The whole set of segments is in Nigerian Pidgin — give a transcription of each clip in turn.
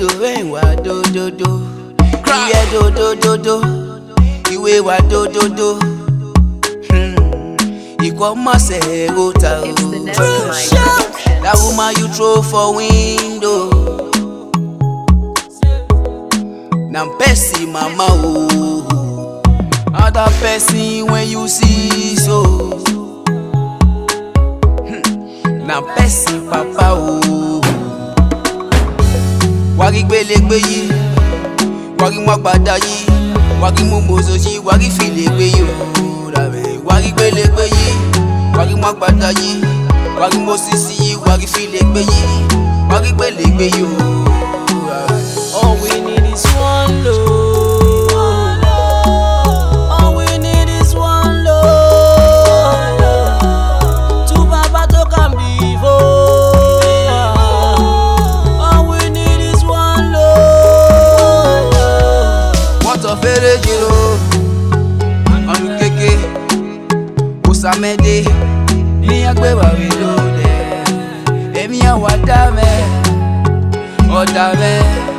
do ẹ̀wà dódódó ìyẹ dódódódó ìwé wa dódódó ìkọ́mọ̀sẹ̀ ẹ̀rọ ta o. It's the next mic. That woman you throw for window. Na person mama o. Other person when you see so. Hmm. Na person papa o. Wari gbelegbe yìí, wari mọ́gbàdá yìí, wari mọ́mọ́sọ yìí, wari filegbe yìí o. Dàbẹ̀ wari gbelegbe yìí, wari mọ́gbàdá yìí, wari mọ́sísí yìí, wari filegbe yìí, wari gbelegbe yìí o. All we need is one love. All we need is one love. Two baba to come before. All we need is one love. wọ́n tọ́ fẹ́rẹ́ jìrò ọ̀run kéke òsàmẹ́dẹ́ ní agbẹ́wàwí lóde èmi àwọn àdá mẹ́ ọ̀dà mẹ́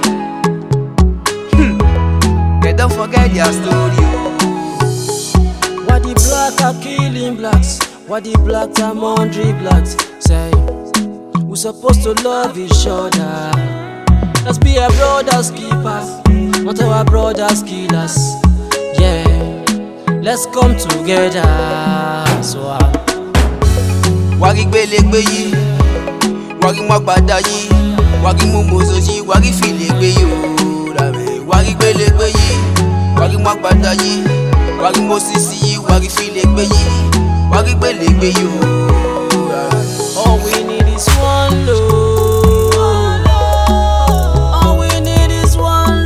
Hmm. They don't forget their story o. Why the black are killing blacks? Why the blacks are murdering blacks? Say, we supposed to love each other. Let's be a brother's keepers, not our brother's killers. Yeah, let's come together. So, uh, wari gbelegbe yìí wari mọ́gbàdá yìí wari mọ́mọ́sọ yìí wari filegbe yìí o dàbẹ̀ wari gbelegbe yìí wari mọ́gbàdá yìí wari mọ́sísí yìí wari filegbe yìí wari gbelegbe yìí o. all we need is one love. All we need is one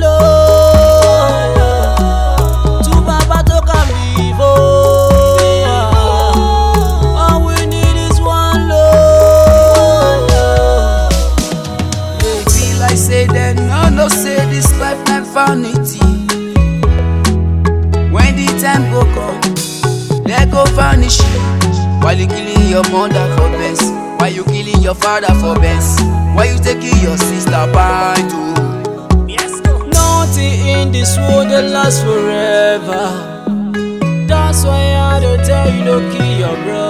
love. Two baba to come before. All we need is one love. E be like say dem no know say this life na vanity. When the time go come, dem go vanish. While you killing your mother for best, while you killing your father for best, while you taking your sister bind to. Nothing in this world that lasts forever. That's why I don't tell you to kill your brother.